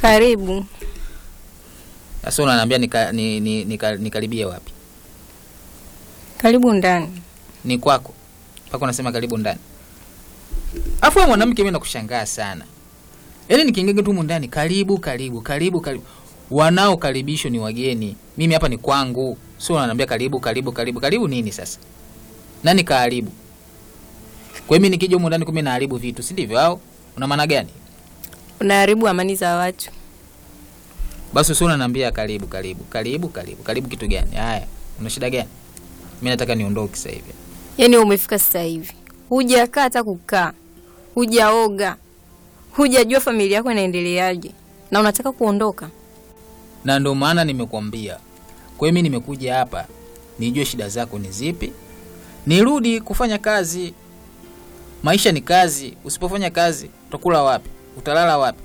Karibu. Sasa unaniambia nika, ni, ni, nika, nikaribie wapi? Karibu ndani. Ni kwako mpaka unasema karibu ndani? Afu wewe mwanamke, mimi nakushangaa sana. Yaani nikiingia tu humu ndani, karibu karibu karibu karibu, wanaokaribishwa ni wageni, mimi hapa ni kwangu. Sio unaniambia karibu karibu karibu karibu nini sasa? Nani kaharibu? Kwa hiyo mimi nikija humu ndani kumbe naharibu vitu, si ndivyo? Au una maana gani? Unaharibu amani za watu. Basi usio unaniambia karibu karibu karibu karibu karibu, kitu gani? Haya, una shida gani? Mimi nataka niondoke sasa hivi. Yaani umefika sasa hivi, hujakaa hata kukaa, hujaoga, hujajua familia yako inaendeleaje, na unataka kuondoka. na ndio maana nimekuambia. Kwa hiyo mimi nimekuja hapa nijue shida zako ni zipi, nirudi kufanya kazi. Maisha ni kazi, usipofanya kazi utakula wapi? Utalala wapi?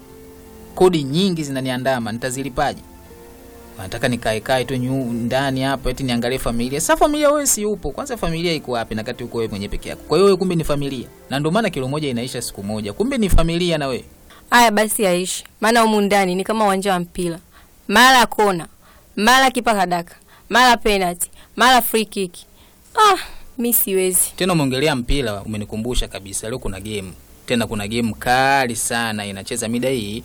Kodi nyingi zinaniandama, nitazilipaje? Nataka nikae kae tu nyu- ndani hapa eti niangalie familia. Sasa familia wewe si upo. Kwanza familia iko wapi na kati uko wewe mwenyewe peke yako? Kwa hiyo wewe kumbe ni familia. Na ndio maana kilo moja inaisha siku moja. Kumbe ni familia na wewe. Aya basi aishi, maana humu ndani ni kama uwanja wa mpira, mara kona, mara kipa kadaka, mara penalty, mara free kick. Ah, mi siwezi. Tena umeongelea mpira, umenikumbusha kabisa. Leo kuna game tena, kuna game kali sana inacheza mida hii.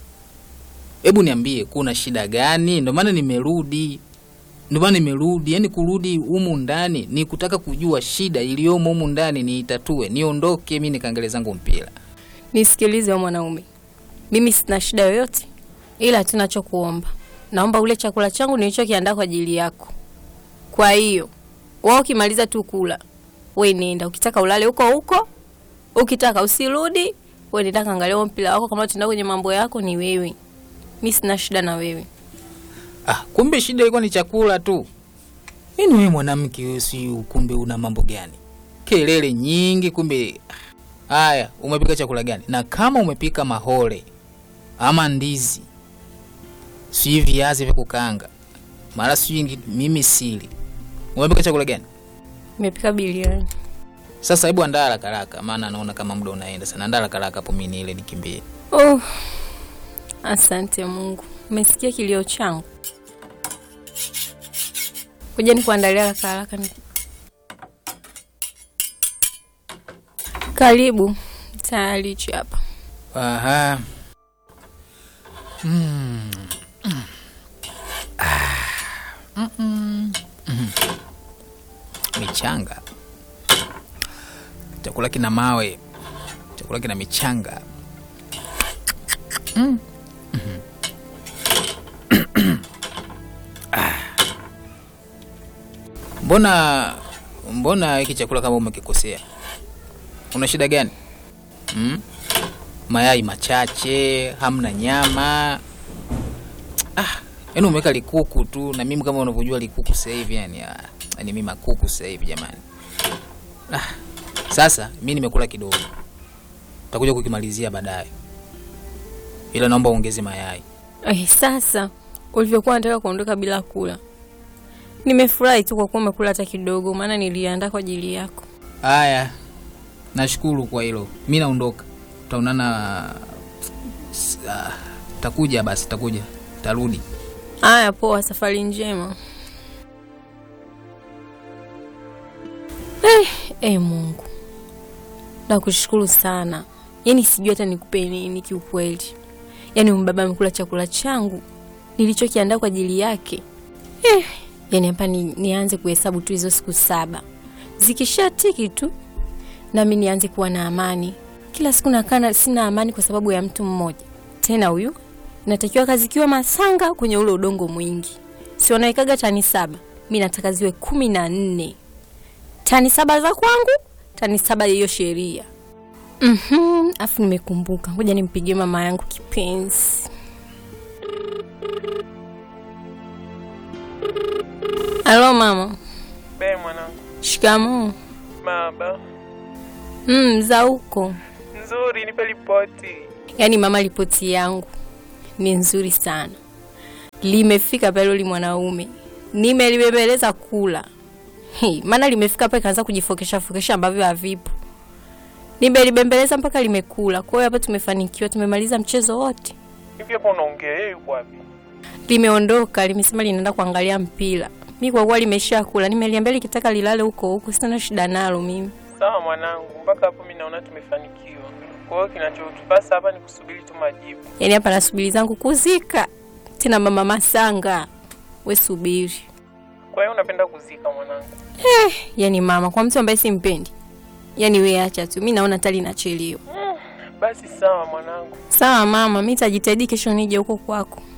Hebu niambie, kuna shida gani? Ndio maana nimerudi, ndio maana nimerudi. Yani kurudi humu ndani ni kutaka kujua shida iliyomo humu ndani, niitatue, niondoke mi nikaangalia zangu mpira. Nisikilize wewe mwanaume, mimi sina shida yoyote, ila tunachokuomba, naomba ule chakula changu nilichokiandaa kwa ajili yako. Kwa hiyo wao ukimaliza tu kula, we nenda, ukitaka ulale huko huko, ukitaka usirudi, we nenda kaangalia huo mpira wako. Kama tuenda kwenye mambo yako, ni wewe, mi sina shida na wewe. Ah, kumbe shida ilikuwa ni chakula tu. Nini wewe mwanamke wewe, si kumbe una mambo gani? Kelele nyingi kumbe. Haya, umepika chakula gani? Na kama umepika mahole ama ndizi, si viazi vya kukaanga, mara si mimi sili, umepika chakula gani? Nimepika bilioni. Sasa hebu andaa haraka haraka, maana naona kama muda unaenda sana. Andaa haraka haraka hapo, mimi niile nikimbie. Oh, asante Mungu, umesikia kilio changu. Kuja nikuandalia haraka haraka. ni- Karibu, tayari hichi hapa. Aha. Mm. Mm. Ah. Mm -mm. Mm. Michanga. Chakula kina mawe. Chakula kina michanga. Mm. Mhm. Ah. Mbona mbona hiki chakula kama umekikosea? Una shida gani? Mm? mayai machache, hamna nyama. Ah, yaani umeweka likuku tu, na mimi kama unavyojua likuku sasa hivi yani, ah, yani mimi makuku sasa hivi jamani. Ah, sasa mimi nimekula kidogo, takuja kukimalizia baadaye, ila naomba uongeze mayai. Eh, sasa ulivyokuwa nataka kuondoka bila kula, nimefurahi tu kwa kuwa umekula hata kidogo, maana niliandaa kwa ajili yako. Haya, nashukuru kwa hilo. Mi naondoka, tutaonana. s- ah, Takuja basi, takuja, tarudi. Haya, poa, safari njema. Eh, eh, Mungu nakushukuru sana, yaani sijui hata nikupe nini kiukweli. Yaani mbaba amekula chakula changu nilichokiandaa kwa ajili yake. Eh, yaani hapa ni, nianze kuhesabu tu hizo siku saba zikishatiki tu nami nianze kuwa na amani. Kila siku nakaa na- sina amani kwa sababu ya mtu mmoja, tena huyu natakiwa kazikiwa masanga kwenye ule udongo mwingi, si wanaikaga tani saba, mi nataka ziwe kumi na nne tani saba za kwangu, tani saba ya hiyo sheria. Mhm, afu nimekumbuka, ngoja nimpigie mama yangu kipenzi. Halo mama. Be mwanangu, Shikamoo. baba Mm, za huko. nzuri, nipe ripoti. Yaani mama, ripoti yangu ni nzuri sana, limefika pale uli mwanaume, nimelibembeleza kula Hi, maana limefika pale kaanza kujifokesha fokesha ambavyo havipo. Nimelibembeleza mpaka limekula. Kwa hiyo hapa tumefanikiwa, tumemaliza mchezo wote. Hivi hapo unaongea yeye yuko wapi? Limeondoka, limesema linaenda kuangalia mpira. Mi kwa kuwa limeshakula, nimeliambia likitaka lilale huko huko, sina shida nalo mimi. Sawa mwanangu, mpaka hapo mimi naona tumefanikiwa. Kwa hiyo kinachotupasa hapa ni kusubiri tu majibu. Yaani hapa nasubiri zangu kuzika tena, mama Masanga, we subiri. Kwa hiyo unapenda kuzika mwanangu? Yaani mama, kwa mtu ambaye simpendi, yaani we acha tu, mi naona tali nachelewa. Basi sawa mwanangu. Sawa mama, mi tajitahidi kesho nije huko kwako.